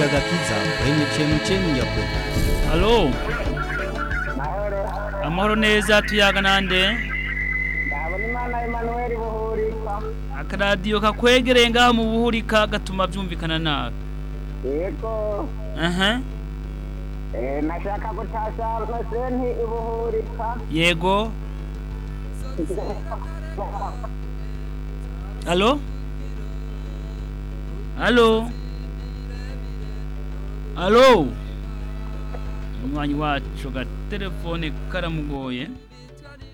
radiyo agakiza kwenye chenu chenu ya kweli halo mahoro amahoro neza tuyaga nande ndabona imana emanuweli buhurika akaradiyo kakwegereye ngaha mu buhurika gatuma byumvikana nabi yego aha eh, nashaka gutasha nosenti ibuhurika yego halo halo halo umunywanyi wacu agatelefone karamugoye